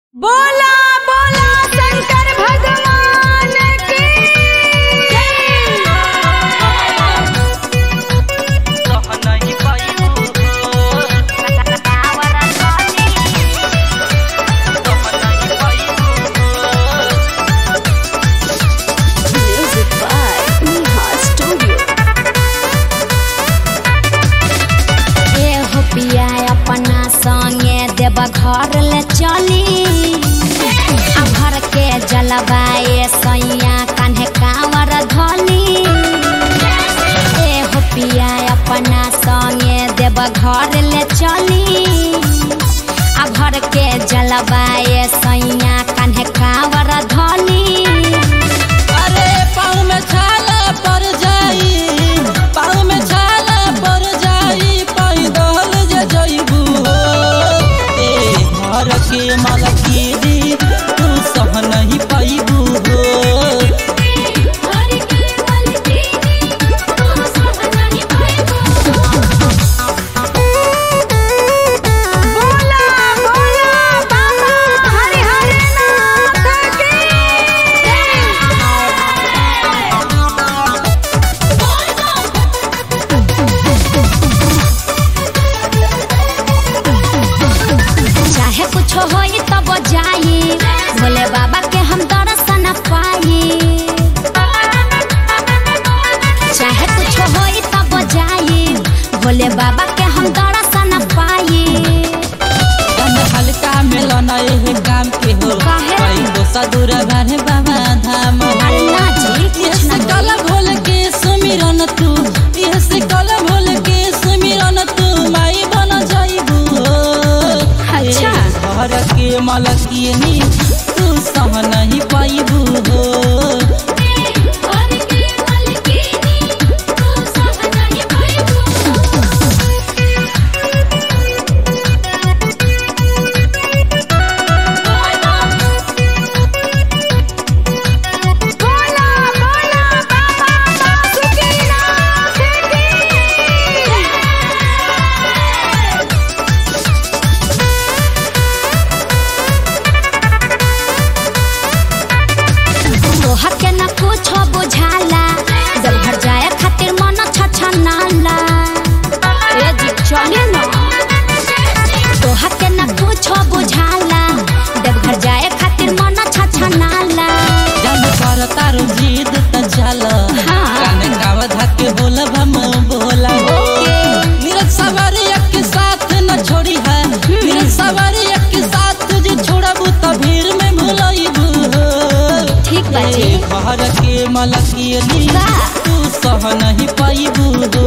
बोला बोला शंकर भगवान की Music by Neha Studio. ए हो पिया अपना संगे देव घर ले चली आ घर के जलवाए सैया कान्हे कांवर धली ए हो पिया अपना संगे देव घर ले चली आ घर के जलवाए सैया कान्हे कांवर धली अरे पाँव में छाला पड़ जाई पाँव में छाला पड़ जाई पैदल जे जइबू ए घर के मलकीरी तू सह नहीं पाइबू हो बोला बोला बाबा हरि हरि नाथ की चाहे कुछ होई तब जाई भोले बाबा के हम दर्शन पाई चाहे कुछ होई तब जाई भोले बाबा के हम दर्शन पाई कम हल्का मिलन एहे काम के हो काहे? कई दोसा दूर बारे बाबा धाम हो अरे ना जी कुछ यस ना कल भोल के सुमिरन तू यस कल भोल के सुमिरन तू माई बन जाइबू अच्छा। घर के मलकिनी तू सह नहीं पाइबू हो बोला बोला बाबा बासुकीनाथ की तोहर के न कुछ बुझाला जब घर जाए खातिर मन छछनाला ए जी चले न तोहर के न कुछ बुझाला जब घर जाए खातिर मन छछनाला जब कर तारू जीद त चल हाँ। काने गाव धके बोल भम बोला नीरज सवारी के साथ न छोड़ी है नीरज सवारी के साथ तुझे छोड़बू त भीड़ में भुलइबू ठीक बा जी ए घर के मलकिनी का? तू सह नहीं पाइबू